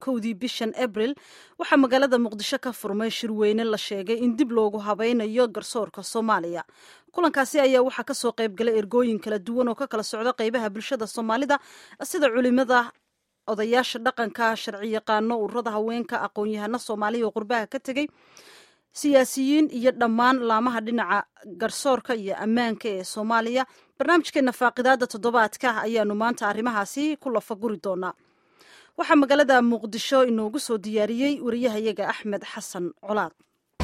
kowdii bishan abril waxaa magaalada muqdisho ka furmay shirweyne la sheegay in dib loogu habaynayo garsoorka soomaaliya kulankaasi ayaa waxaa kasoo qaybgalay ergooyin kala duwan oo ka kala socda qeybaha bulshada soomaalida sida culimada odayaasha dhaqanka sharciyaqaano ururada haweenka aqoon-yahano soomaaliya oo qurbaha ka tegey siyaasiyiin iyo dhammaan laamaha dhinaca garsoorka iyo ammaanka ee soomaaliya barnaamijkeena faaqidaada toddobaadka ayaanu maanta arrimahaasi ku lafaguri doonaa waxaa magaalada muqdisho inoogu soo diyaariyey wariyahayaga axmed xasan colaad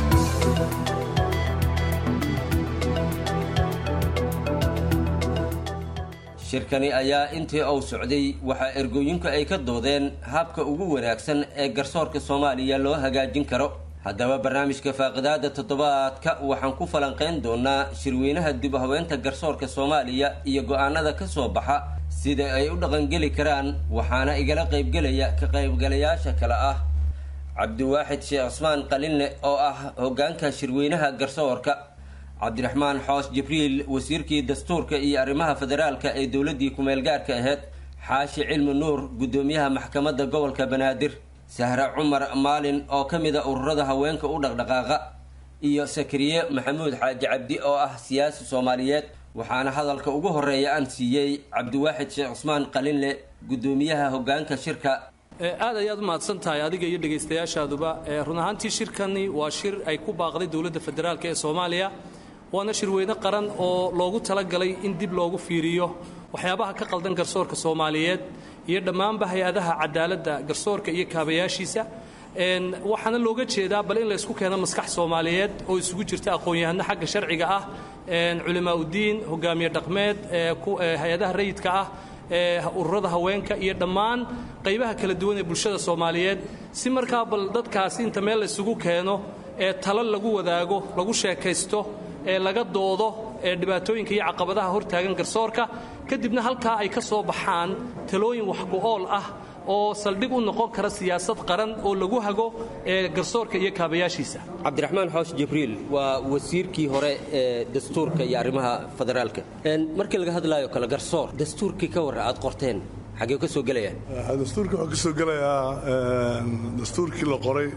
shirkani ayaa intii uu socday waxaa ergooyinku ay ka doodeen habka ugu wanaagsan ee garsoorka soomaaliya loo hagaajin karo haddaba barnaamijka faaqidaada toddobaadka waxaan ku falanqayn doonaa shirweynaha dib u habeynta garsoorka soomaaliya iyo go-aanada ka soo baxa sida ay u dhaqangeli karaan waxaana igala qaybgelaya ka qaybgalayaasha kale ah cabdiwaaxid sheekh cismaan qalinle oo ah hoggaanka shirweynaha garsoorka cabdiraxmaan xoos jibriil wasiirkii dastuurka iyo arrimaha federaalka ee dowladdii ku-meelgaarka ahayd xaashi cilmi nuur guddoomiyaha maxkamadda gobolka banaadir sahre cumar maalin oo ka mida ururada haweenka u dhaqdhaqaaqa iyo sakariye maxamuud xaaji cabdi oo ah siyaasi soomaaliyeed waxaana hadalka ugu horeeya aan siiyey cabdiwaaxid sheekh cusmaan qalinle guddoomiyaha hoggaanka shirka aad ayaad u mahadsan tahay adiga iyo dhegaystayaashaaduba run ahaantii shirkani waa shir ay ku baaqday dowladda federaalk ee soomaaliya waana shirweyne qaran oo loogu talagalay in dib loogu fiiriyo waxyaabaha ka qaldan garsoorka soomaaliyeed iyo dhammaanba hay-adaha cadaaladda garsoorka iyo kaabayaashiisa waxaana looga jeedaa bal in laysku keeno maskax soomaaliyeed oo isugu jirta aqoon-yahano xagga sharciga ah culimaa uddiin hogaamiye dhaqmeed hay-adaha rayidka ah ururada haweenka iyo dhammaan qaybaha kala duwan ee bulshada soomaaliyeed si markaa bal dadkaasi inta meel laysugu keeno ee talo lagu wadaago lagu sheekaysto ee laga doodo ee dhibaatooyinka iyo caqabadaha hortaagan garsoorka kadibna halkaa ay ka soo baxaan talooyin wax ku-ool ah oo saldhig u noqon kara siyaasad qaran oo lagu hago ee garsoorka iyo kaabayaashiisa cabdiraxmaan xoosh jibriil waa wasiirkii hore ee dastuurka iyo arrimaha federaalka markii laga hadlaayo kale garsoor dastuurkii ka warra aad qorteen xaggee ka soo gelayaan dastuurka waxaa ka soo gelayaa dastuurkii la qoray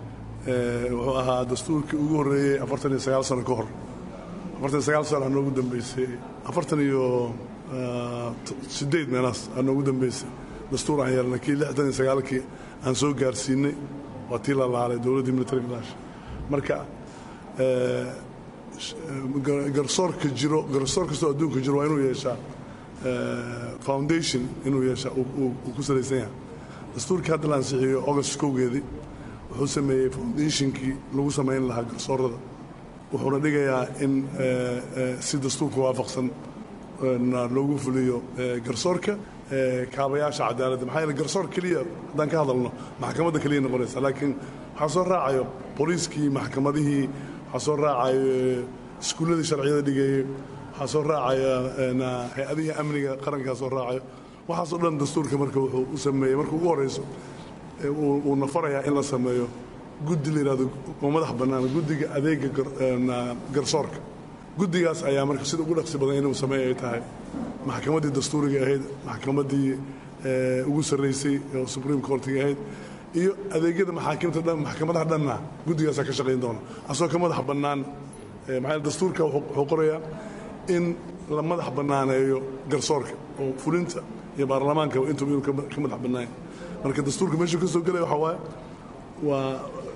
wuxuu ahaa dastuurkii ugu horreeyey afartan iyo sagaal sano ka hor afartan iyo sagaal sano aa noogu dambeysay afartan iyo sideed meelaas aa noogu dambeysay dastuur aan yeelnay kii lixdan iyo sagaalkii aan soo gaarsiinay waa tii la laalay dowladdii military milash marka garsoorka jiro garsoor kastoo adduunka jiro waa inuu yeeshaa foundation inuu yeeshaa uu ku salaysan yahay dastuurkii hadda la ansixiyo august kowgeedii wuxuu sameeyey foundationkii lagu samayn lahaa garsoorada wuxuuna dhigayaa in si dastuurka waafaqsan loogu fuliyo garsoorka kaabayaasha cadaaladda maxaa yeele garsoor keliya haddaan ka hadalno maxkamadda keliya noqonaysa laakiin waxaa soo raacayo booliiskii maxkamadihii waxaa soo raacayo iskuulladii sharciyada dhigeeyey waxaa soo raacaya hay-adihii amniga qarankaa soo raacayo waxaasoo dhan dastuurka marka wuxuu u sameeyey marka ugu horrayso uuna farayaa in la sameeyo guddi la yidhahdo oo madax bannaan guddiga adeega garsoorka guddigaas ayaa marka sida ugu dhaqsi badan inuu sameey ay tahay maxkamaddii dastuuriga ahayd maxkamaddii ugu sarraysay oo supreme courtiga ahayd iyo adeegyada maxaakimta dhan maxkamadaha dhanna guddigaasaa ka shaqayn doona asagoo ka madax bannaan maxaa dastuurka wuxuu qorayaa in la madax bannaaneeyo garsoorka oo fulinta iyo baarlamaanka intuba inuu ka madax bannaanya marka dastuurka meeshuu ka soo gelaya waxaa waaye waa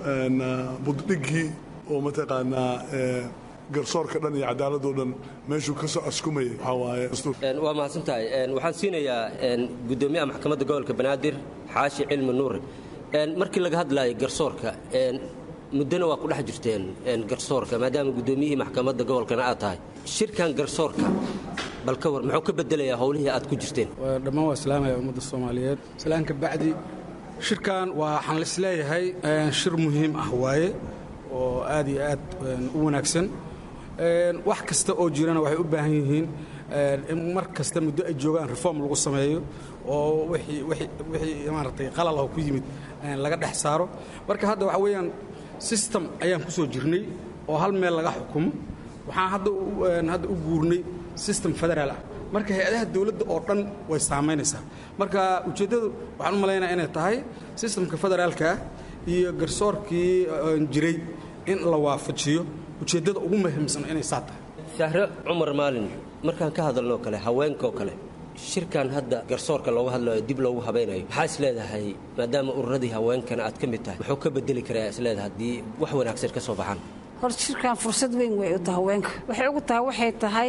buddhiggii oo mataqaanaa garsoorka dhan iyo cadaaladoo dhan meeshuu ka soo askumayay waxaa waaye waa mahadsan tahay waxaan siinayaa guddoomiyaha maxkamadda gobolka banaadir xaashi cilmi nuure markii laga hadlaayo garsoorka muddona waa ku dhex jirteen garsoorka maadaama guddoomiyihii maxkamadda gobolkana aad tahay shirkan garsoorka bal ka war muxuu ka bedelayaa howlihii aad ku jirteen dhammaan waa islaamaya ummadda soomaaliyeed islaamka bacdi shirkan waxaan isleeyahay shir muhiim ah waaye oo aad iyo aad u wanaagsan wax kasta oo jirana waxay u baahan yihiin in mar kasta muddo ay joogaan reform lagu sameeyo oo wixii maaragtay qalal oo ku yimid laga dhex saaro marka hadda waxa weeyaan system ayaan ku soo jirnay oo hal meel laga xukumo waxaan hadda hadda u guurnay system federaal ah marka hay-adaha dowladda oo dhan way saamaynaysaa marka ujeeddadu waxaan u malaynaya inay tahay sistamka federaalka iyo garsoorkii jiray in la waafajiyo ujeeddada ugu muhiimsan inay saa tahay sahre cumar maalin markaan ka hadalnoo kale haweenkaoo kale shirkan hadda garsoorka looga hadlayo dib loogu habaynayo maxaa is leedahay maadaama ururadii haweenkana aad ka mid tahay muxuu ka bedeli karaa isleedahay haddii wax wanaagsan ka soo baxaan horta shirkan fursad weyn way u tahay haweenka waxay ugu tahay waxay tahay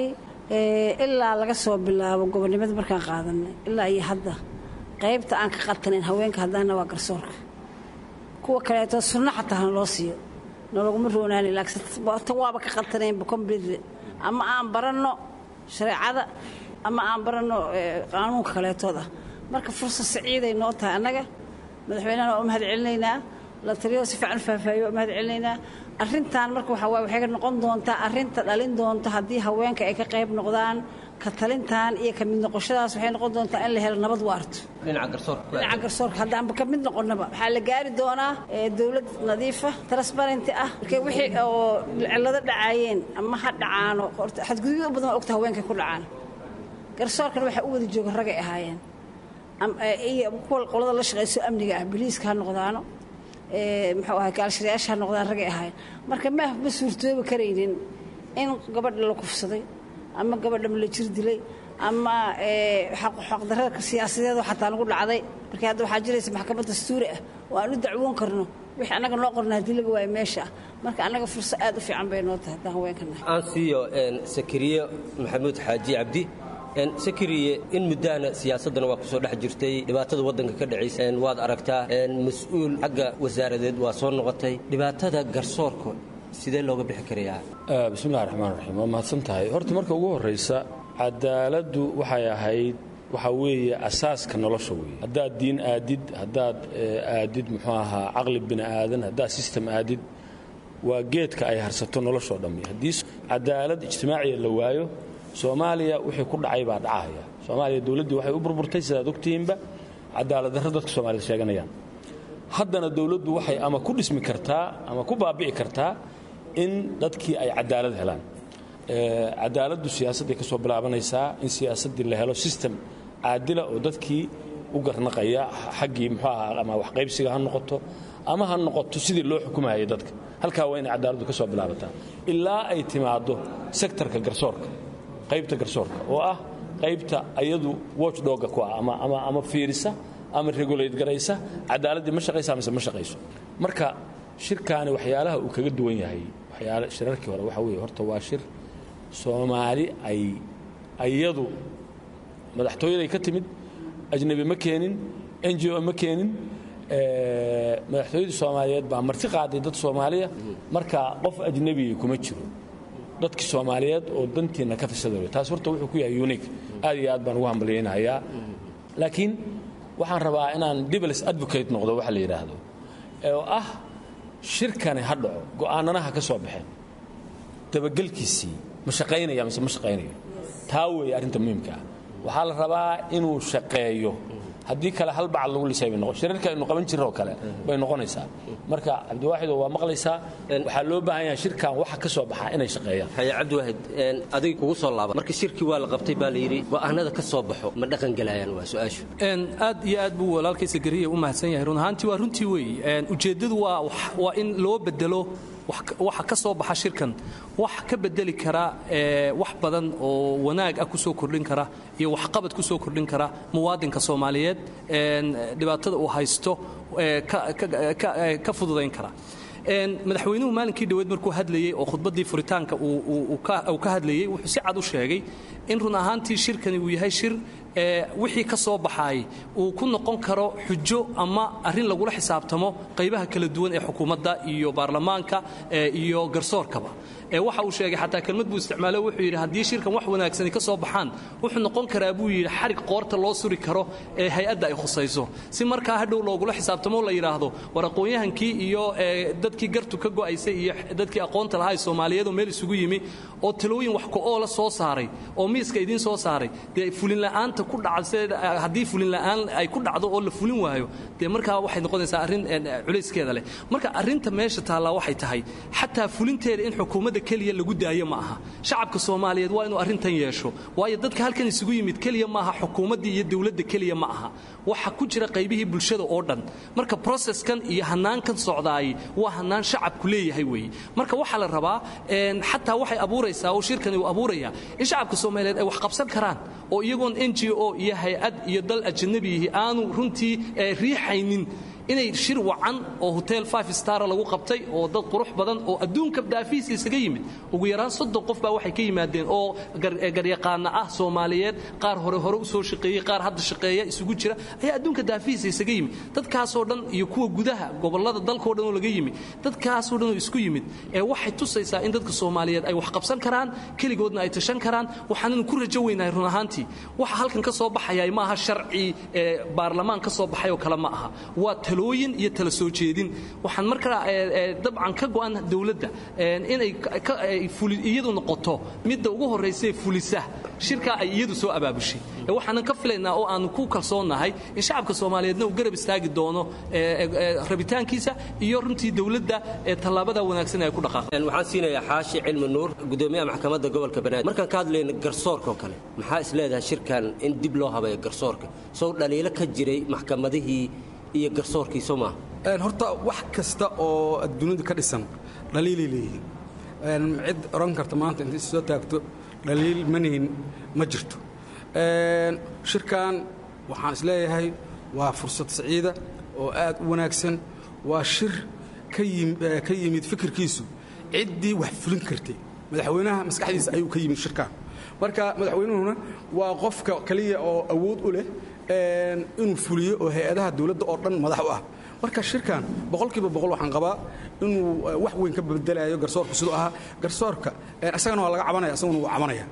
ilaa laga soo bilaabo gobonimada markaan qaadanay ilaa iyo hadda qaybta aan ka qaltanayn haweenka haddaana waa garsoorka kuwa kaleeto sunno xataa hana loo siiyo nalaguma roonaani laakiin waaba ka qaltanaynba completely ama aan baranno shareecada ama aan baranno qaanuunka kaleetood ah marka fursad saciiday noo tahay annaga madaxweynehana waa u mahad celinaynaa la taliyo si fiican faahfaahiyo waa u mahad celinaynaa arrintan marka waxaa waay waxay noqon doontaa arrinta dhalin doonta haddii haweenka ay ka qayb noqdaan ka talintan iyo ka mid noqoshadaas waxay noqon doontaa in la helo nabad waarto dhinaca garsoorka haddaanba ka mid noqonnaba waxaa la gaari doonaa dowlad nadiifa transparenti ah marka wixii oo cillado dhacaayeen ama ha dhacaano xadgudubyo badan waa ogta haweenkay ku dhacaan garsoorkana waxaa u wada jooga ragay ahaayeen iyo kuwa qolada la shaqayso amniga ah boliiska ha noqdaano muxuu ahay gaalshirayaasha ha noqdaan ragay ahaayeen marka ma ma suurtoobi karaynin in gabadha la kufsaday ama gabadha la jir dilay ama xaqdarrada siyaasadeedoo xataa lagu dhacday marka hadda waxaa jiraysa maxkamad dastuuri ah oo aan u dacwoon karno wixii annaga noo qorna haddii laga waayo meesha ah marka annaga fursad aad u fiican bay noo tahay haddaan haweenkana aan siiyo sakariye maxamuud xaaji cabdi sakariye in muddaana siyaasaddana waa ku soo dhex jirtay dhibaatada waddanka ka dhacaysa waad aragtaa mas-uul xagga wasaaradeed waa soo noqotay dhibaatada garsoorka sidee looga bixi karayaa bismillahi raxmaan raxiim waa mahadsan tahay horta marka ugu horraysa cadaaladdu waxay ahayd waxaa weeye asaaska nolosha weeye haddaad diin aadid haddaad aadid muxuu ahaa caqli bini aadan haddaad sistem aadid waa geedka ay harsato noloshoo dhammi haddii cadaalad ijtimaaciya la waayo soomaaliya wixii ku dhacay baa dhacahaya soomaaliya dowladdii waxay u burburtay sidaad ogtihiinba cadaaladdarro dadka soomaaliyed sheeganayaan haddana dowladdu waxay ama ku dhismi kartaa ama ku baabi'i kartaa in dadkii ay cadaalad helaan cadaaladdu siyaasadday ka soo bilaabanaysaa in siyaasaddii la helo sistem caadila oo dadkii u garnaqaya xaggii muxuu ahaa ama waxqaybsiga ha noqoto ama ha noqoto sidii loo xukumayay dadka halkaa waa inay cadaaladdu ka soo bilaabataa ilaa ay timaaddo sektarka garsoorka qaybta garsoorka oo ah qaybta ayadu watchdogga ku ah ama fiirisa ama regulate garaysa cadaaladdii ma shaqaysa mise ma shaqayso marka shirkaani waxyaalaha uu kaga duwan yahay waxyaala shirarkii hore waxa weeye horta waa shir soomaali ay ayadu madaxtooyaday ka timid ajnabi ma keenin n g o ma keenin madaxtooyadii soomaaliyeed baa marti qaaday dad soomaaliya marka qof ajnebiya kuma jiro dadkii soomaaliyeed oo dantiinna ka tashada taas horta wuxuu ku yahay unique aad iyo aad baan ugu hambalyaynayaa laakiin waxaan rabaa inaan dibls advocate noqdo waxa la yidhaahdo oo ah shirkani ha dhaco go'aanana ha ka soo baxeen dabagelkiisii ma shaqaynaya mise ma shaqaynayo taa weeye arrinta muhiimka ah waxaa la rabaa inuu shaqeeyo haddii kale hal bacad lagu lisay bay noqon shirarka aynu qaban jirro kale bay noqonaysaa marka cabdiwaaxido waa maqlaysaa waxaa loo baahan yahay shirkan waxa ka soo baxaa inay shaqeeyaan haye cabdiwaahid adiga kugu soo laaba marka shirkii waa la qabtay baa la yidhi go'aanada ka soo baxo ma dhaqan gelayaan waa su-aashu aad iyo aad buu walaalkaysa gariya u mahadsan yahay run ahaantii waa runtii weeye ujeeddadu waa waa in loo bedelo waxa ka soo baxa shirkan wax ka bedeli kara wax badan oo wanaag ah kusoo kordhin kara iyo waxqabad kusoo kordhin kara muwaadinka soomaaliyeed dhibaatada uu haysto ka fududayn kara madaxweynuhu maalinkii dhaweed markuu hadlayey oo khudbaddii furitaanka uu ka hadlayey wuxuu si cad u sheegay in run ahaantii shirkani uu yahay shir wixii ka soo baxaay uu ku noqon karo xujo ama arrin lagula xisaabtamo qaybaha kala duwan ee xukuumadda iyo baarlamaanka iyo garsoorkaba waxa uu sheegay xataa kelmad buu isticmaalo wuxuu yidhi haddii shirkan wax wanaagsani ka soo baxaan wuxuu noqon karaa buu yidhi xarig qoorta loo suri karo ee hay-adda ay khusayso si markaa hadhow loogula xisaabtamo la yidhaahdo war aqoon-yahankii iyo dadkii gartu ka go'aysay iyo dadkii aqoonta lahaa ee soomaaliyeed oo meel isugu yimi oo talooyin wax ku-oola soo saaray oo miiska idiin soo saaray dee fulinla'aanta maanta ku dhacse haddii fulin la'aan ay ku dhacdo oo la fulin waayo dee markaa waxay noqonaysaa arrin culayskeeda leh marka arrinta meesha taallaa waxay tahay xataa fulinteeda in xukuumadda keliya lagu daayo ma aha shacabka soomaaliyeed waa inuu arrintan yeesho waayo dadka halkan isugu yimid keliya ma aha xukuumaddii iyo dowladda keliya ma aha waxa ku jira qaybihii bulshada oo dhan marka processkan iyo hanaankan socdaay waa hanaan shacabku leeyahay weeye marka waxaa la rabaa xataa waxay abuuraysaa oo shirkani uu abuuraya in shacabka soomaaliyeed ay wax qabsan karaan oo iyagoon n g o iyo hay-ad iyo dal ajanabiyihi aanu runtii riixaynin inay shir wacan oo hotel five star lagu qabtay oo dad qurux badan oo adduunka daafiisa isaga yimid ugu yaraan soddon qof baa waxay ka yimaadeen oo garyaqaana ah soomaaliyeed qaar hore hore u soo shaqeeyey qaar hadda shaqeeya isugu jira ayaa adduunka daafiisa isaga yimid dadkaasoo dhan iyo kuwa gudaha gobollada dalkao dhan oo laga yimid dadkaasoo dhan oo isku yimid ee waxay tusaysaa in dadka soomaaliyeed ay wax qabsan karaan keligoodna ay tashan karaan waxaananu ku rajo weynahay run ahaantii waxa halkan ka soo baxaya ma aha sharci baarlamaan ka soo baxay oo kale ma aha waa talooyin iyo tala soo jeedin waxaan markaa dabcan ka go'an dowladda inay iyadu noqoto midda ugu horraysee fulisa shirkaa ay iyadu soo abaabushay waxaanan ka filaynaa oo aanu ku kalsoonnahay in shacabka soomaaliyeedna uu garab istaagi doono rabitaankiisa iyo runtii dowladda tallaabada wanaagsan ay ku dhaqaaqeen waxaan siinayaa xaashi cilmi nuur gudoomiyaha maxkamadda gobolka banaadir markaan ka hadlayno garsoorka oo kale maxaa is leedahay shirkan in dib loo habeeyo garsoorka sow dhaliilo ka jiray maxkamadihii iyo garsoorkii soo maaha horta wax kasta oo adduunyada ka dhisan dhaliilay leeyihiin cid oran karta maanta intay soo taagto dhaliil manihin ma jirto shirkan waxaan is leeyahay waa fursad saciida oo aad u wanaagsan waa shir ka yimid fikirkiisu ciddii wax fulin kartay madaxweynaha maskaxdiisa ayuu ka yimid shirkan marka madaxweynuhuna waa qofka kaliya oo awood u leh inuu fuliyo oo hay-adaha dowladda oo dhan madax u ah marka shirkan boqolkiiba boqol waxaan qabaa inuu wax weyn ka bedelayo garsoorku siduu ahaa garsoorka isagana waa laga cabanaya isaguna wuu cabanaya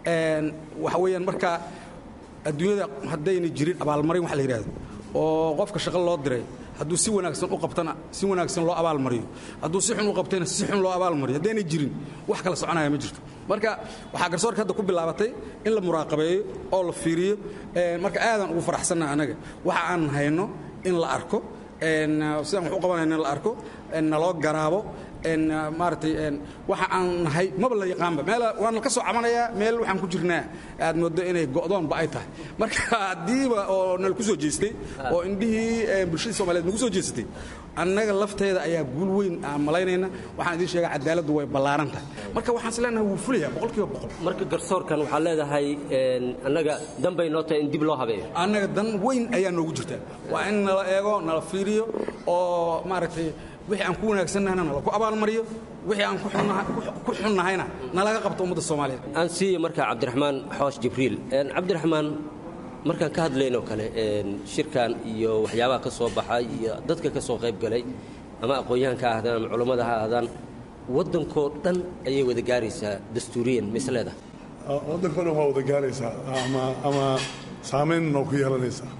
waxa weeyaan marka adduunyada haddayna jirin abaalmarin wax la yidhaahdo oo qofka shaqo loo diray hadduu si wanaagsan u qabtana si wanaagsan loo abaalmariyo hadduu si xun u qabtayna si xun loo abaalmariyo haddaynay jirin wax kala soconaya ma jirto marka waxaa garsoorka hadda ku bilaabatay in la muraaqabeeyo oo la fiiriyo marka aadan ugu faraxsannaha annaga waxa aan hayno in la arko sidaan wax u qabanayno in la arko naloo garaabo maaragtay waxa aan nahay maba la yaqaanba meel waana ka soo cabanayaa meel waxaan ku jirnaa aad moodo inay go'doonba ay tahay marka haddiiba oo nala ku soo jeestay oo indhihii bulshadii soomaliyeed nagu soo jeesatay annaga lafteeda ayaa guul weyn aan malaynayna waxaan idiin sheegaa cadaaladdu way ballaaran tahay marka waxaan is leenahay wuu fulayaa boqolkiiba boqol marka garsoorkan waxaa leedahay annaga danbay noo tahay in dib loo habeeyo annaga dan weyn ayaa noogu jirta waa in nala eego nala fiiriyo oo maaragtay wixii aan ku wanaagsannahayna nala ku abaalmariyo wixii aan ku xunnahayna nalaga qabto ummadda soomaaliyeed aan siiya markaa cabdiraxmaan xoosh jibriil cabdiraxmaan markaan ka hadlaynoo kale shirkan iyo waxyaabaha ka soo baxay iyo dadka ka soo qayb galay ama aqoon-yahanka ha ahdaan ama culammada ha ahdaan waddankoo dhan ayay wada gaaraysaa dastuuriyan misleeda waddankoo dhan waa wada gaaraysaa ama saamayn noo ku yeelanaysaa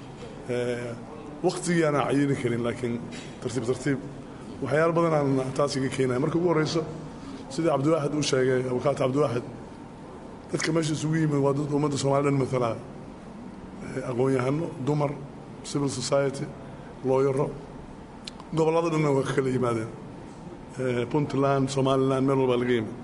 wakhtigii aanaa cayini karin laakiin tartiib tartiib waxyaalo badan aan taas iga keenaya marka ugu horrayso sidii cabdiwaaxid uu sheegay abukaata cabdiwaaxid dadka meesha isugu yimid waa dad ummadda soomali dhan matalaa aqoon-yahano dumar civil society looyaro gobollada dhanna waa ka kala yimaadeen puntland somalilan meel walbaa laga yimid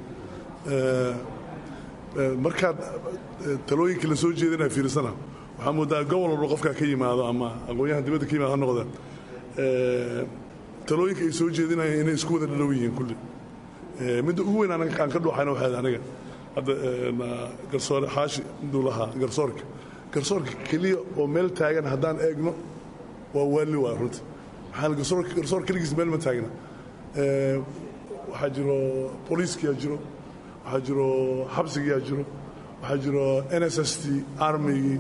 markaad talooyinkii la soo jeedinaya fiirsana waxaa moodaa gobol walba qofkaa ka yimaado ama aqoon-yahan dibadda ka yimaado ha noqdeen talooyinka ay soo jeedinayeen inay isku wada dhalow yihiin kulli midda ugu weyn aan ka dhuuxayna waxay aniga hadda garsoore xaashi intuu lahaa garsoorka garsoorka keliya oo meel taagan haddaan eegno waa waalli waa runta maxaa garsoor keligiis meel ma taagna waxaa jiro booliiskiyaa jiro waxaa jiro xabsigiyaa jiro waxaa jiro n s s t armigii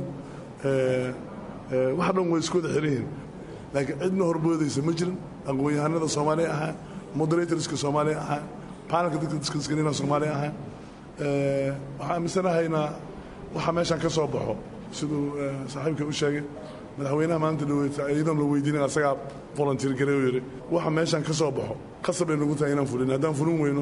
wax dhan way isku wada xiran yihiin laakiin cidna horboodaysa ma jirin aqoon-yahanada soomaaliya ahaa moderatorska soomaaliya ahaa panelka dadka diskuskanina soomaaliya ahaa waxaa aaminsanahaynaa waxa meeshan ka soo baxo siduu saaxiibka u sheegay madaxweynaha maanta dhaweyta iyadoon la weydiinin asagaa volunteer gareeu yidhi waxa meeshan ka soo baxo qasab ay nagu tahay inaan fulin haddaan fulin weyno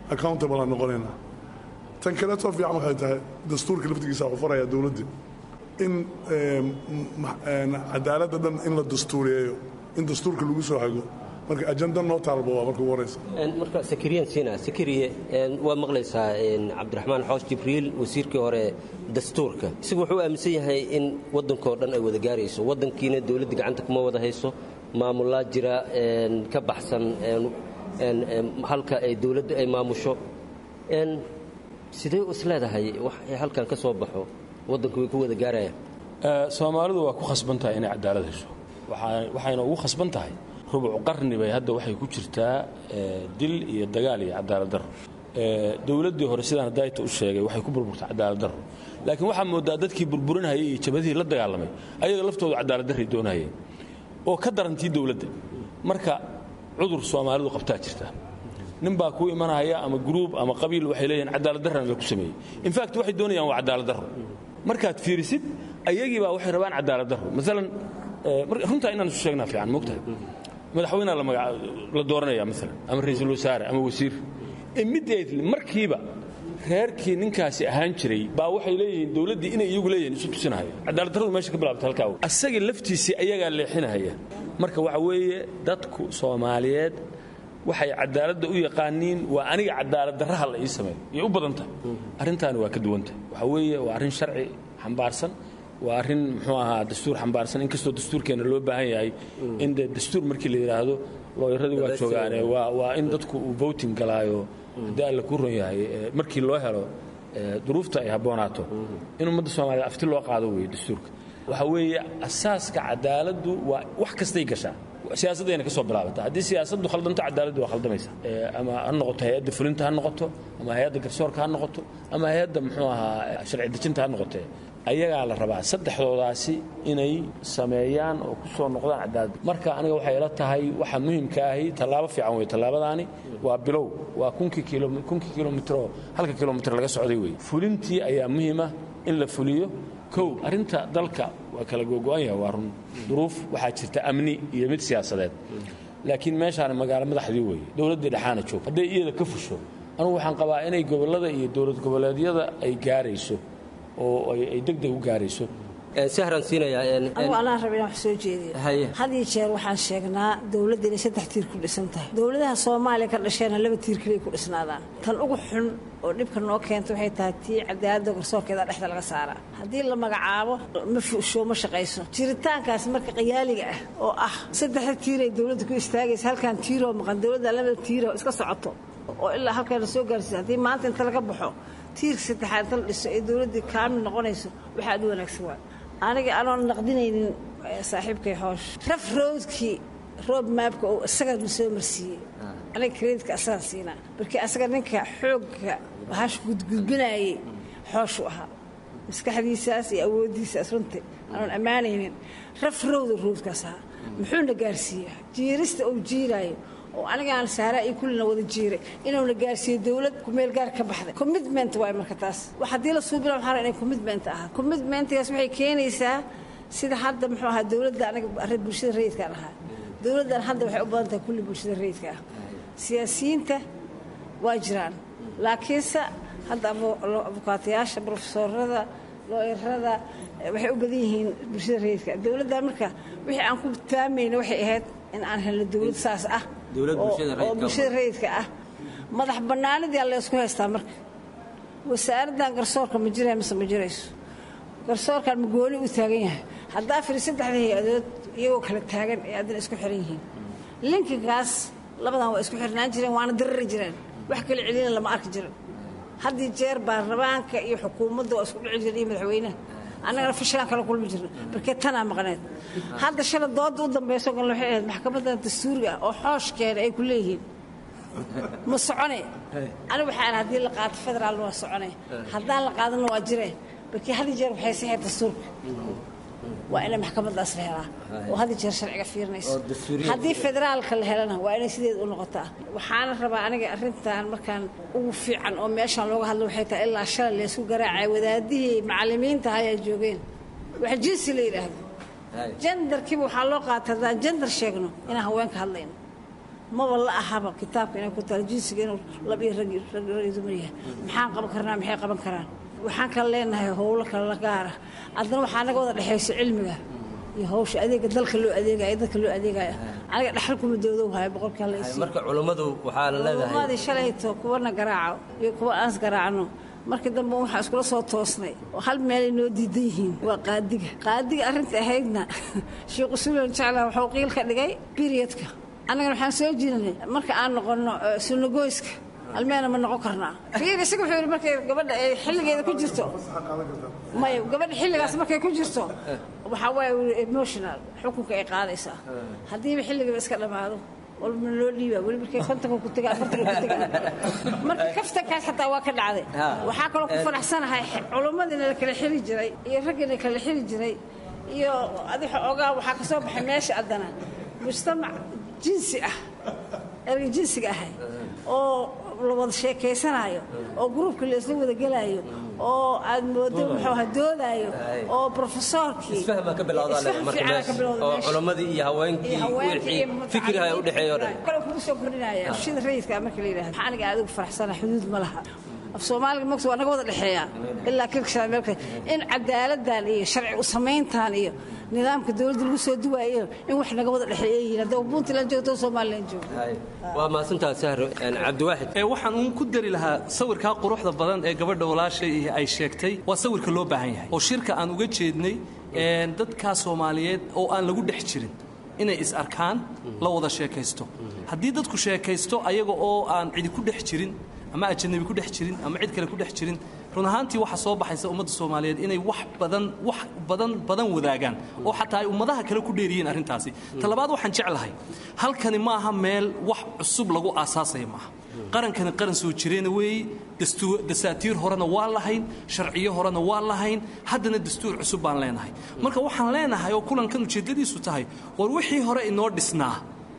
accountable aan noqonaynaa tan kaleetoo fiican waxay tahay dastuurka laftigiisa wuxuu farayaa dowladdii in cadaaladda dhan in la dastuuriyeeyo in dastuurka lagu soo hago marka ajanda noo taalba waa marka ugu horeysa marka sakariyan siina sakariye waa maqlaysaa cabdiraxmaan xoosh jibriil wasiirkii hore dastuurka isagu wuxuu aaminsan yahay in waddankoo dhan ay wada gaarayso waddankiina dowladda gacanta kuma wada hayso maamulaa jira ka baxsan halka ay dowladdu ay maamusho sidee is leedahay wax halkan ka soo baxo waddanku way ku wada gaarayaan soomaalidu waa ku khasban tahay inay cadaalad hesho waxayna ugu khasban tahay rubuc qarni bay hadda waxay ku jirtaa dil iyo dagaal iyo cadaalad darro dowladdii hore sidaan daayta u sheegay waxay ku burburtay cadaalad darro laakiin waxaa moodaa dadkii burburinhayay iyo jabadihii la dagaalamay ayaga laftoodu cadaalad darray doonahayeen oo ka darantii dowladda marka cudur soomaalidu qabtaa jirta nin baa kuu imanaya ama gruub ama qabiil waxay leeyihin cadaalad darrana laku sameeyey infact waxay doonayaan waa cadaalad darro markaad fiirisid ayagii baa waxay rabaan cadaalad darro maalan runtaa inaan isu sheegnaa fiican moogtahay madaxweynea la dooranaya maalan ama ra'iisul wasaare ama wasiir immediately markiiba reerkii ninkaasi ahaan jiray baa waxay leeyihiin dowladdii inay iyagu leeyihiin isu tusinahaya cadaalad darradu meesha ka bilaabta halkaa asagii laftiisii ayagaa leexinahaya marka waxa weeye dadku soomaaliyeed waxay cadaaladda u yaqaaniin waa aniga cadaalad darraha la ii sameeyo iyo u badan tahay arrintaani waa ka duwantahay waxa weeye waa arrin sharci xambaarsan waa arrin muxuu ahaa dastuur xambaarsan inkastoo dastuurkeenna loo baahan yahay in de dastuur markii la yidhaahdo looyaradii waa joogaane waa in dadku uu voting galaayo haddii alla kuu ron yahay markii loo helo duruufta ay habboonaato in ummadda soomaaliyed afti loo qaado weeye dastuurka waxa weeye asaaska cadaaladdu waa wax kastay gashaa siyaasaddayna ka soo bilaabata haddii siyaasaddu khaldanto cadaaladdu waa khaldamaysa ama ha noqoto hay-adda fulinta ha noqoto ama hay-adda garsoorka ha noqoto ama hay-adda muxuu ahaa sharci dejinta ha noqotee ayagaa la rabaa saddexdoodaasi inay sameeyaan oo ku soo noqdaan cadaalad marka aniga waxay ila tahay waxa muhimka ahi tallaabo fiican wey tallaabadaani waa bilow waa kunkii kilomitro halka kilomitr laga socday wey fulintii ayaa muhiima in la fuliyo kow arrinta dalka waa kala gogo'an yahay waa run duruuf waxaa jirta amni iyo mid siyaasadeed laakiin meeshaani magaalo madaxdii weeye dowladdii dhexaana joog hadday iyada ka fusho anugu waxaan qabaa inay gobollada iyo dowlad goboleedyada ay gaarayso oo ay degdeg u gaarayso sahran siinaya anugu anaa raba inaan wax soo jeediyo had iyo jeer waxaan sheegnaa dowladda inay saddex tiir ku dhisan tahay dowladaha soomaaliya ka dhasheena laba tiir keliya ku dhisnaadaan tan ugu xun oo dhibka noo keenta waxay tahay tii cadaaladda garsoorkeeda dhexda laga saaraa haddii la magacaabo ma fuusho ma shaqayso jiritaankaas marka qayaaliga ah oo ah saddexda tiiray dowladda ku istaagaysa halkan tiiroo maqan dowladda laba tiiroo iska socoto oo ilaa halkan la soo gaarsiisa haddii maanta inta laga baxo tiirka saddexaad inta la dhiso ee dowladdii kaamil noqonayso waxaa aad u wanaagsan waa aniga anoon naqdinaynin saaxiibkay xoosh raf roodkii roob maabka uu isagaa soo marsiiyey aniga kreditka asagaan siinaa markii asaga ninka xoogga hash gudgudbinaayey xooshu ahaa maskaxdiisaas iyo awooddiisaas runtii anoon ammaanaynin raf rowda roodkaas ahaa muxuuna gaarsiiya jiirista uu jiiraayo oo anigaan saaraa iyo kullina wada jiiray inuuna gaarsiiyo dowlad kumeel gaar ka baxday commitment waay marka taas haddii la suubina waxaa rabaa inay commitment ahaa commitmentgaas waxay keenaysaa sida hadda muxuu ahaa dowladda aniga arrin bulshada rayidkaan ahaa dowladdan hadda waxay u badan tahay kulli bulshada rayidka ah siyaasiyiinta waa jiraan laakiinse hadda abukaatayaasha brofesorada looyarada waxay u badan yihiin bulshada rayidka dowladdan marka wixii aan ku taamayna waxay ahayd in aan helno dowlad saas ah oo bulshada rayidka ah madax bannaanidii alla isku haystaa marka wasaaraddan garsoorka ma jiraya mise ma jirayso garsoorkan ma gooni u taagan yahay haddaa firi saddexda hay-adood iyagoo kala taagan ee addana isku xiran yihiin linkinkaas labadan waa isku xirnaan jireen waana dirari jireen wax kala celina lama arki jirin haddii jeer baarlamaanka iyo xukuumadda waa isku dhici jireen iyo madaxweynaha annagana fashilaan kala kulmi jirna markee tanaa maqneed hadda shala dooda u dambayso gal waxay ahayd maxkamadda dastuuriga ah oo xooshkeena ay ku leeyihiin ma socone anigu waxaan haddii la qaato federaalna waa socone haddaan la qaadanna waa jire markii had jeer waxay saxeed dastuurka waa inay maxkamadaas la helaa oo had jeer sharciga fiirinayso haddii federaalka la helana waa inay sideed u noqotaa waxaana rabaa aniga arrintan markaan ugu fiican oo meeshaan looga hadlo waxay tahay ilaa shalay laysku garaacay wadaadihii macallimiinta ayaa joogeen wax jinsi la yidhaahdo jandarkiiba waxaa loo qaata haddaan jandar sheegno inaan haweenka hadlayno maba la ahaba kitaabka inay ku taal jinsiga inuu lab iyo rag rag dumar yahay maxaan qaban karnaa maxay qaban karaan waxaan kala leenahay howlo kala gaara haddana waxaa naga wada dhexayso cilmiga iyo hawsha adeega dalka loo adeegaya dadka loo adeegaya aniga dhaxal kuma doodow haya boqolkii hala isiiyo marka culummadu waxaa la leedahay umadii shalayto kuwana garaaco iyo kuwa aans garaacno markii dambe waxaa iskula soo toosnay oo hal meelay noo diidan yihiin waa qaadiga qaadiga arrinta ahaydna sheekh usulan jecla wuxuu qiil ka dhigay periodka annagana waxaan soo jirinay marka aan noqonno sunagoyska almeena ma noqon karnaa fiir isaga wuxuu yidhi markay gabadha ay xilligeeda ku jirto maya gabadha xilligaas markay ku jirto waxaa waaye wili emotional xukunka ay qaadaysaa haddiiba xilligaba iska dhammaado walbana loo dhiibaa weli markay kontanka ku taga afartanka ku taga marka kaftankaas xataa waa ka dhacday waxaa kaloo ku faraxsanahay culummadiina la kala xiri jiray iyo raggiina kala xiri jiray iyo adiga ogaa waxaa ka soo baxay meesha addana mujtamac jinsi ah erga jinsiga ahay oo la wada sheekaysanaayo oo gruubka laisla wada gelaayo oo aad moodo muxuu aha doodaayo oo profesoorkii isfahma ka bilowdaa isfaham marka fiican ka meesha bilowda oo meesha. culammadii iyo haweenkii iyo haweenkii wixii iyo fikriha u dhexeeya o dhan kale kugu soo kordhinaya shida rayidka marka la yidhahdo maxaa aniga adigu faraxsana xuduud ma laha af soomaaliga magta waa naga wada dhexeeya ilaa kilkashaa meelka in cadaaladdan iyo sharci u samayntan iyo nidaamka dowladda lagu soo duwaayo in wax naga wada dhexeeya yihiin haddaba puntland joogto somaliland joogto waa mahadsantaha sahro cabdiwaaxid ee waxaan uun ku dari lahaa sawirkaa quruxda badan ee gabadha walaashay ay sheegtay waa sawirka loo baahan yahay oo shirka aan uga jeednay een, dadkaa soomaaliyeed oo aan lagu dhex jirin inay is arkaan la wada sheekaysto haddii dadku sheekaysto ayaga oo aan cidi ku dhex jirin ama ajanabi ku dhex jirin ama cid kale ku dhex jirin run ahaantii waxaa soo baxaysa ummadda soomaaliyeed inay wax badan wax badan badan wadaagaan oo xataa ay ummadaha kale ku dheeriyiin arrintaasi talabaad waxaan jeclahay halkani ma aha meel wax cusub lagu aasaasaya maaha qarankani qaran soo jireena weeye dastu- dasaatiir horena waa lahayn sharciyo horena waa lahayn haddana dastuur cusub baan leenahay marka waxaan leenahay oo kulankan ujeeddadiisu tahay war wixii hore inoo dhisnaa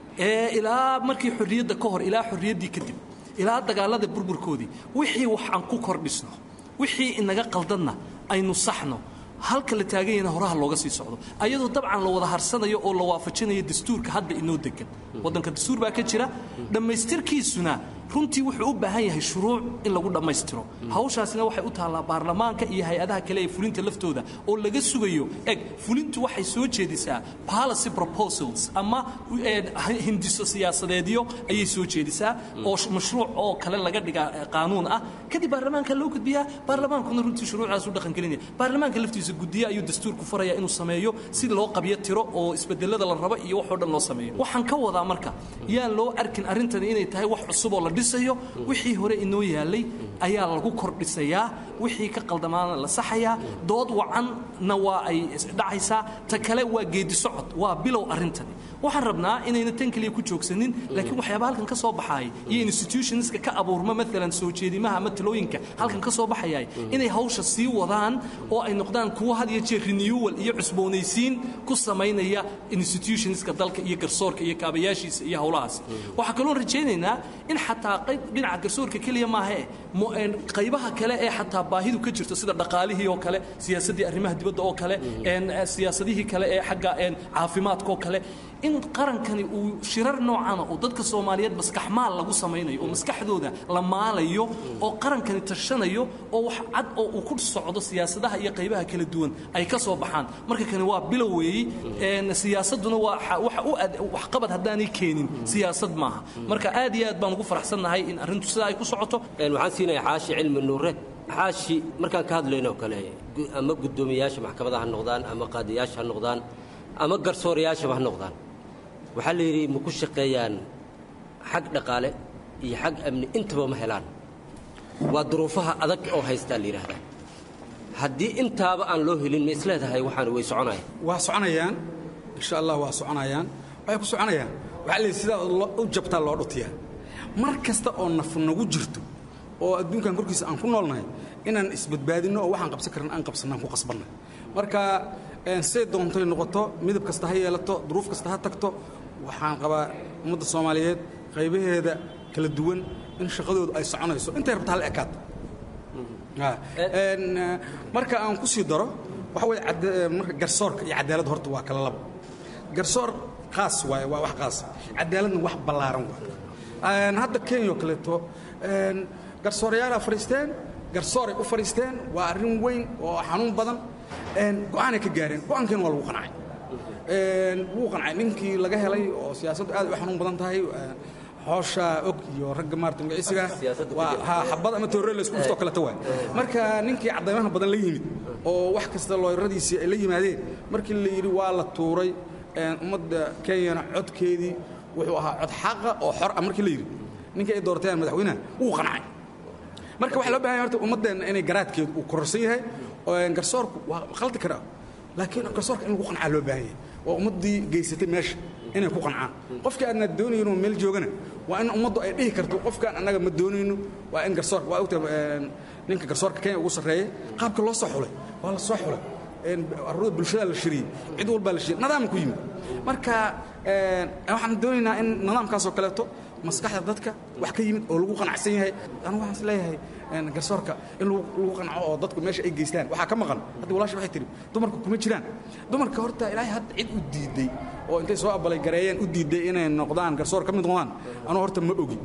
ee ilaa markii xorriyadda ka hor ilaa xorriyaddii kadib ilaa dagaalada burburkoodii wixii wax aan ku kordhisno wixii inaga qaldanna aynu saxno halka la taaganyana horaha looga sii socdo ayadoo dabcan la wada harsanayo oo la waafajinayo dastuurka hadda inoo degan waddanka dastuur baa ka jira dhammaystirkiisuna runtii wuxuu u baahan yahay shuruuc in lagu dhammaystiro hawshaasina waxay u taallaa baarlamaanka iyo hay-adaha kale ee fulinta laftooda oo laga sugayo eg fulintu waxay soo jeedisaa policy proposals ama eh, hindiso siyaasadeedyo ayay soo jeedisaa oo sh- mashruuc oo kale laga dhigaa eh, qaanuun ah kadib baarlamaanka loo gudbiyaa baarlamaankuna runtii shuruucaas u dhaqangelinaya baarlamaanka laftiisa guddiye ayuu dastuurku faraya inuu sameeyo si loo qabyo tiro oo isbedelada la rabo iyo waxoo dhan loo sameeyo waxaan ka wadaa marka yaan loo arkin arrintani inay tahay wax cusub oo la dhisayo wixii hore inoo yaalay ayaa lagu kordhisayaa wixii ka qaldamaana la saxayaa dood wacanna waa ay dhacaysaa ta kale waa geedi socod waa bilow arrintani waxaan rabnaa inayna tan keliya ku joogsanin laakiin waxyaaba halkan ka soo baxaaya iyo institutionska ka abuurma maalan soo jeedimaha ama talooyinka halkan ka soo baxayay inay hawsha sii wadaan oo ay noqdaan kuwo had iyo jeer renewal iyo cusboonaysiin ku samaynaya institutionska dalka iyo garsoorka iyo kaabayaashiisa iyo howlahaas waxaa kaloo rajaynaynaa in xataa qayb dhinaca garsoorka keliya maahae mo- een, qaybaha kale ee xataa baahidu ka jirto sida dhaqaalihii oo kale siyaasaddii arrimaha dibadda oo kale een, eh, siyaasadihii kale ee xagga een, caafimaadka oo kale in qarankani uu shirar noocana oo dadka soomaaliyeed maskaxmaal lagu samaynayo oo maskaxdooda la maalayo oo qarankani tashanayo oo wax cad oo uu ku socdo siyaasadaha iyo qaybaha kala duwan ay ka soo baxaan marka kani waa bilow weeyi een, siyaasaduna waa xa- waxa u ad- waxqabad haddaanay keenin siyaasad maaha marka aad iyo aad baan ugu faraxsannahay in arrintu sidaa ay ku socoto Een, waxaan siinayaa xaashi cilmi nuure xaashi markaan ka hadlayno oo kale gu- ama guddoomiyayaasha maxkamadaha ha noqdaan ama qaadiyaasha ha noqdaan ama garsoorayaashaba ha noqdaan waxaa la yidhi ma ku shaqeeyaan xag dhaqaale iyo xag amni intaba ma helaan waa duruufaha adag oo haystaa la yidhaahdaa haddii intaaba aan loo helin ma isleedahay waxaan way soconaya waa soconayaan insha allah waa soconayaan waxay ku soconayaan waxaa leeyahay sidaa loo- u jabtaa loo dhutiyaa mar kasta oo naf nagu jirto oo adduunkan korkiisa aan ku noolnahay inaan isbadbaadinno oo waxaan qabsan karin aan qabsannaan ku qasbanna marka een, say doontay noqoto midab kasta ha yeelato duruuf kasta ha tagto waxaan qabaa ummadda soomaaliyeed qaybaheeda kala duwan in shaqadoodu ay soconayso intay rabta hal ekaad Ah, een, eh, marka aan ku sii daro waxa weye cadda- eh, marka garsoorka iyo cadaaladda horta waa kala labo garsoor khaas waaye waa wax khaas cadaaladna wax ballaaran waaye Een, hadda kenya oo kaleeto een, garsoorayaala fadhiisteen garsooray u fadhiisteen waa arrin weyn oo xanuun badan go'aanay ka gaareen go'aankeena waa lagu qancay wuu qancay ninkii laga helay oo siyaasaddu aad u xanuun badan tahay xoosha og iyo ragga maarata magiciisiga waa ha xabad ama toorre la isku dhuftoo kaleta waay marka ninkii caddaymaha badan la yimid oo wax kasta looyradiisii ay la yimaadeen markii la yidhi waa la tuuray ummadda kenyana codkeedii wuxuu ahaa cod xaqa oo xor ah markii la yidhi ninkii ay doorteen madaxweynaha wuu qancay marka waxaa loo bahan yahay horta ummaddeenna inay garaadkeedu uu kororsan yahay garsoorku waa khaldi karaa laakiin garsoorka in lagu qancaa loo baahan yahay waa ummaddii geysatay meesha inay ku qancaan qofkii aadna doonayno meel joogana waa in ummaddu ay dhihi karto qofkaan annaga ma doonayno waa in garsoorka waa ogta ninka garsoorka kenya ugu sarreeya qaabka loo soo xulay waa la soo xulay aruurda bulshada la shiriyey cid walbaa la shiriyey nidaam ku yimid marka waxaan doonaynaa in nidaamkaasoo kaleeto maskaxda dadka wax ka yimid oo lagu qanacsan yahay anigu waxaan is leeyahay garsoorka in lagu qanco oo dadku meesha ay geystaan waxaa ka maqan hadda walaashi waxay tihi dumarku kuma jiraan dumarka horta ilaahay hadda cid u diiday oo intay soo abalay gareeyeen u diiday inay noqdaan garsoor ka mid noqdaan anuu horta ma ogi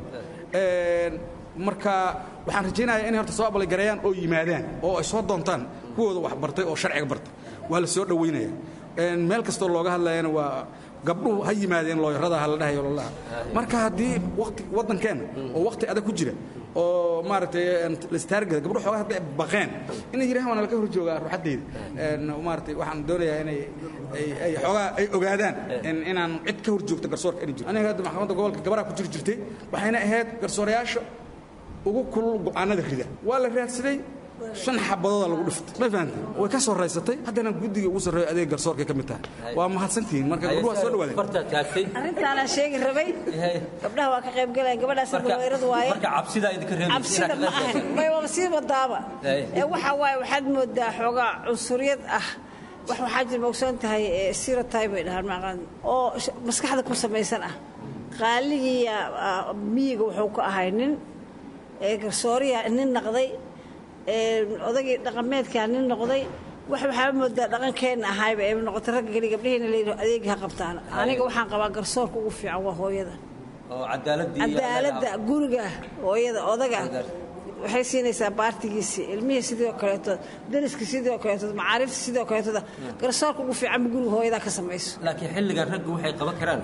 marka waxaan rajaynayaa inay horta soo abalay gareeyaan oo yimaadaan oo ay soo doontaan kuwooda wax bartay oo sharciga bartay waa la soo dhowaynaya meel kastoo looga hadlayana waa gabdhuhu ha yimaadeen looyarada ha la dhahayo lolaha marka haddii wati waddankeenna oo wakhti adag ku jira oo maaragtay lastaargada gabdho xoogaa hadday baqeen inay yidhahan waana laka hor joogaa ruuxaddayda maaragtay waxaan doonayaa inay ay xoogaa ay ogaadaan inaan cid ka hor joogto garsoorka inay jirto aniga hadda maxkamadda gobolka gabaraa ku jiri jirtay waxayna ahayd garsoorayaasha ugu kulul go'aanada rida waa la raadsaday shan xabadooda lagu dhiftay ma fahamtay way ka soo raysatay haddana guddiga ugu sarreeyo adeeg garsoorkay ka mid tahay waa mahadsantihiin marka gabdhuhu waa soo dhawaadeen arrintaanaan sheegi rabay gabdhaha waa ka qayb galayaan gabadhaas gawayradu waaye marka cabsida idinka reebaysa cabsida ma ahan may waba sii wadaaba ee waxa waaye waxaad moodaa xoogaa cunsuriyad ah wax waxaa jir mogsoon tahay sirotay bay dhahaan maqaan oo maskaxda ku samaysan ah qaaligiiya miyiga wuxuu ka ahay nin garsooriya nin naqday odagii dhaqameedkaa nin noqday wax waxaa moodaa dhaqankeenna ahayba ee noqotay ragga keli gabdhaheena la yidhaho adeegi ha qabtaan aniga waxaan qabaa garsoorka ugu fiican waa hooyada oo cadaaladii cadaaladda guriga hooyada odaga waxay siinaysaa baartigiisii ilmihii sidoo kaleeto dariskii sidoo kaleeto macaarifta sidoo kaleetoda garsoorka ugu fiicanba guriga hooyadaa ka samayso laakiin xilligan raggu waxay qaban karaan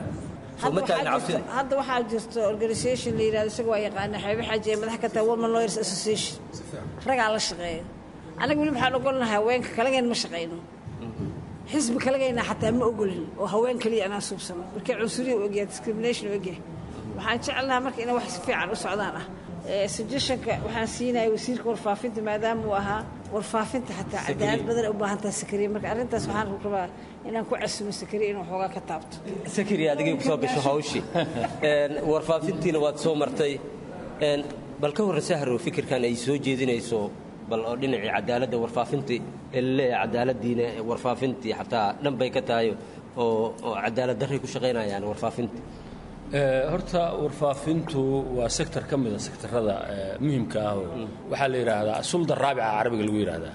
hadda waxaa jirto organisation la yidhahdo isaga waa yaqaana xeebe xaaji ee madax ka tahay woman lawyers association ragaa la shaqeeya anaga weli waxaan ogolnahay haweenka kalageen ma shaqayno xisbi kalagayna xataa ma ogolin oo haween kaliya anaan suubsano markii cunsuriya u egyahay discrimination u egyahay waxaan jecelnaha marka inay wax si fiican u socdaan ah suggestionka waxaan siinaya wasiirka warfaafinta maadaama uu ahaa warfaafinta xataa cadaalad badan u baahan tahay sakariya marka arrintaas waxaan rabaa inaan ku casumo sakariya inuu xoogaa ka taabto sakari adigay ku soo gasho hawshii warfaafintiina waad soo martay bal ka horre sahro fikirkan ay soo jeedinayso bal oo dhinacii cadaaladda warfaafintii elaleeyahay cadaaladdiina warfaafintii xataa dhan bay ka tahay oo oo cadaalad darray ku shaqaynayaan warfaafintii horta warfaafintu waa sektor ka mida sektarada muhimka ah oo waxaa la yidhaahdaa sulda raabica carabiga lagu yidhaahdaa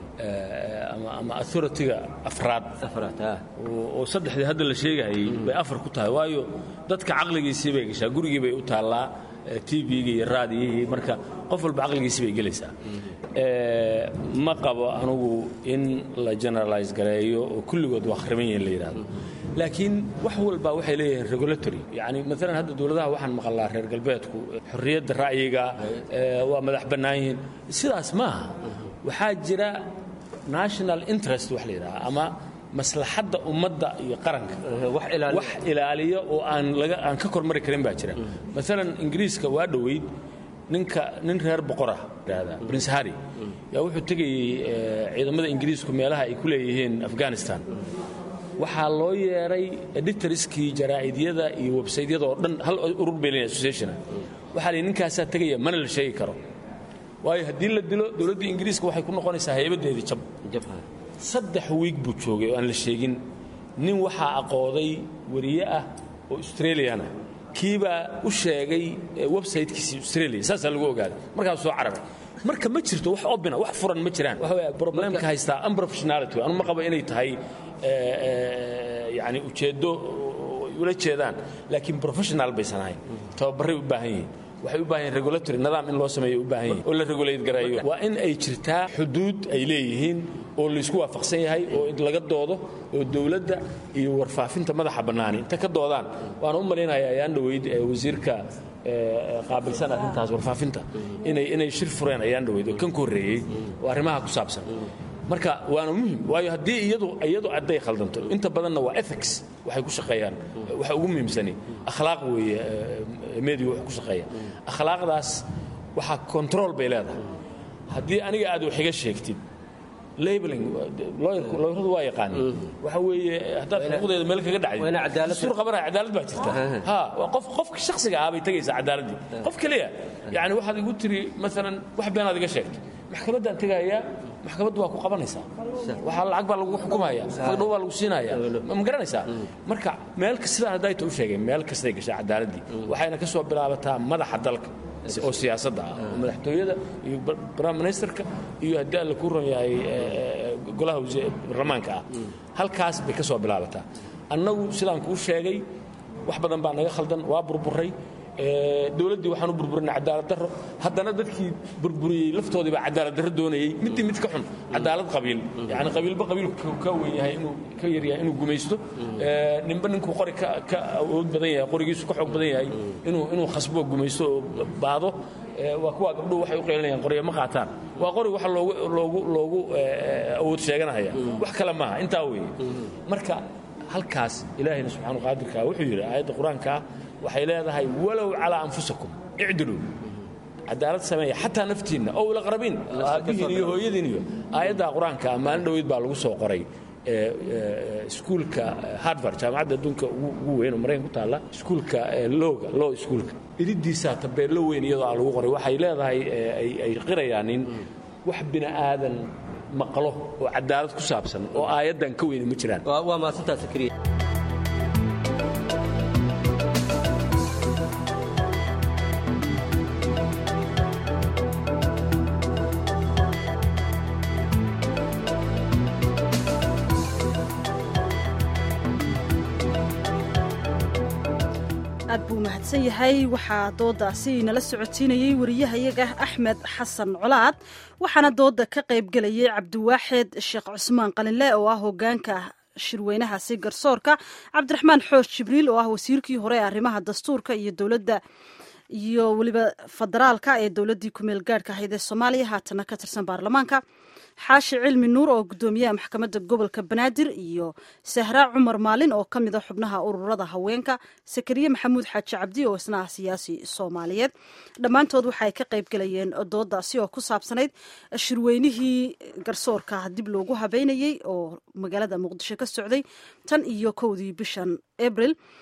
ama authority-ga afraad oo saddexdii hadda la sheegahayay bay afar ku tahay waayo dadka caqligiisii bay gashaa gurigii bay u taallaa tvga iyo raadiyihii marka qof walba caqligiisii bay gelaysaa ma qabo anugu in la generalize gareeyo oo kulligood waa khriban yihin la yidhahdo laakiin wax walba waxay leeyihiin regulatory yani maalan hadda dowladaha waxaan maqalnaa reer galbeedku xorriyadda ra'yiga waa madax bannaan yihiin sidaas maaha waxaa jira national interest wax la yidhaha ama maslaxadda ummadda iyo qaranka wax ilaaliya oo aan laga aan ka kormari karin baa jira maalan ingiriiska waa dhoweyd ninka nin reer boqorah yidhaahdaa prince harry yaa wuxuu tegayey ciidamada ingiriisku meelaha ay ku leeyihiin afghanistan waxaa loo yeedhay editoriskii jaraa'idyada iyo websaydyada oo dhan hal urur bay leeyihin associationa waxaa la ninkaasaa tegaya mana la sheegi karo waayo haddii la dilo dowladda ingiriiska waxay ku noqonaysaa haybadeedii jab saddex wiig buu joogay oo aan la sheegin nin waxaa aqooday wariye ah oo australiana kiibaa u sheegay websaytekiisii australia saasaa lagu ogaaday markaasuu soo cararay marka ma jirto wax obina wax furan ma jiraan waxa weeye problemka haystaa unprofessionality anu ma qabo inay tahay yani ujeeddo ula jeedaan laakiin professional baysan ahayn tababarray u baahan yihiin waxay u baahan yihin regulatory nidaam in loo sameeyo u baahan yihin oo la regulate gareeyo waa in ay jirtaa xuduud ay leeyihiin oo laysku waafaqsan yahay oo laga doodo oo dowladda iyo warfaafinta madaxa bannaani inta ka doodaan waana u malaynayaa ayaan dhaweyd wasiirka qaabilsan arrintaas warfaafinta inay inay shir fureen ayaan dhaweyd oo kan ku horreeyey oo arrimaha ku saabsan marka waana muhim waayo haddii iyadu iyadu hadday khaldanto inta badanna waa ethics waxay ku shaqeeyaan waxa ugu muhiimsani akhlaaq weeye media wax ku shaqeeya akhlaaqdaas waxaa control bay leedahay haddii aniga aad wax iga sheegtid labeling looyradu waa yaqaaneen waxa weeye haddaad xuquuqdeeda meel kaga dhacday sur qabanaya cadaalad baa jirta ha qof qofka shakhsiga ah bay tegaysaa cadaaladdii qof keliya yani waxaad igu tiri maalan wax beenaad iga sheegtay maxkamaddaan tegayaa maxkamaddu waa ku qabanaysaa waxaa lacag baa lagu xukumaya fagdhow baa lagu siinaya ma garanaysaa marka meel sidaan haddayta u sheegay meel kastay gashaa cadaaladdii waxayna ka soo bilaabataa madaxa dalka oo siyaasadda ah oo madaxtooyada iyo prime ministerka iyo haddii alla ku ron yahay golaha baarlamaanka ah halkaas bay ka soo bilaabataa annagu sidaan kuu sheegay wax badan baa naga khaldan waa burburay dowladdii waxaan u burburinay cadaalad darro haddana dadkii burburiyey laftoodii baa cadaalad darro doonayey middii mid ka xun cadaalad qabiil yani qabiilba qabiilku ka weyn yahay inuu ka yar yahay inuu gumaysto ninba ninkuu qori ka awood badan yahay qorigiisu ka xoog badan yahay inuu inuu khasbo gumaysto oo baado waa kuwa gabdhuhu waxay u qeylinayaan qoryo ma qaataan waa qori waxa loogu loogu loogu awood sheeganaya wax kale maaha intaa weeye marka halkaas ilaahayna subxaanu qaadirka wuxuu yidhi aayadda qur-aankaa waxay leedahay walow calaa anfusakum icdiluu cadaalad sameeya xataa naftiinna ow laqrabiin aabbihiin iyo hooyadiin iyo aayaddaa qur-aanka maalin dhoweyd baa lagu soo qoray iskuulka harvard jaamacadda adduunka ugu weyn oo maraykan ku taalla iskuulka looga law iskuulka iridiisaa tabeello weyn iyadoo aa lagu qoray waxay leedahay ay qirayaan in wax bini aadan maqlo oo cadaalad ku saabsan oo aayaddan ka weyni ma jiraan waa mahadsantaa sakriya aad buu mahadsan yahay waxaa doodaasi nala socotiinayey wariyahayaga axmed xasan colaad waxaana dooda ka qaybgelayay cabdiwaaxid sheekh cusmaan qalinle oo ah hogaanka shirweynahaasi garsoorka cabdiraxmaan xoosh jibriil oo ah wasiirkii hore ee arrimaha dastuurka iyo dowladda iyo weliba federaalka ee dowladdii kumeel gaadhka ahayd ee soomaaliya haatana ka tirsan baarlamaanka xaashi cilmi nuur oo gudoomiyaha maxkamadda gobolka banaadir iyo sahraa cumar maalin oo ka mid a xubnaha ururada haweenka sakariye maxamuud xaaji cabdi oo isna ah siyaasi soomaaliyeed dhammaantood waxaay ka qaybgelayeen doodaasi oo ku saabsanayd shirweynihii garsoorka dib loogu habeynayey oo magaalada muqdisho ka socday tan iyo kowdii bishan abril